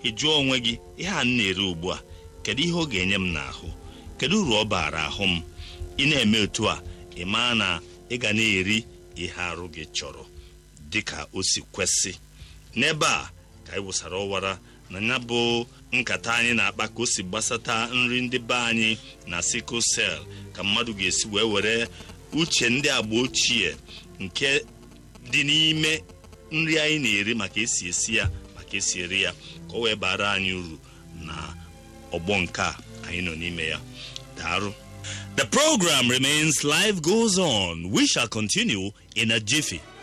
ị jụọ onwe gị ihe a m na-ere ugbu a kedu ihe ọ ga-enye m n'ahụ kedu uru ọ baara ahụ m ị na-eme otu a ị maa na ị ga na-eri ihe arụ gị chọrọ dịka o si kwesị n'ebe a ka anyị wụsara ọwara na ya bụ nkata anyị na-akpa ka o si gbasata nri ndị be anyị na sickle cell ka mmadụ ga-esi wee were uche ndị agba ochie nke dị n'ime nri anyị na-eri maka esi esi ya maka esi eri ya ka o wee bara anyị uru na ọgbọ nke a anyị nọ n'ime ya daarụ The program remains life goes on. We shall continue in a jiffy.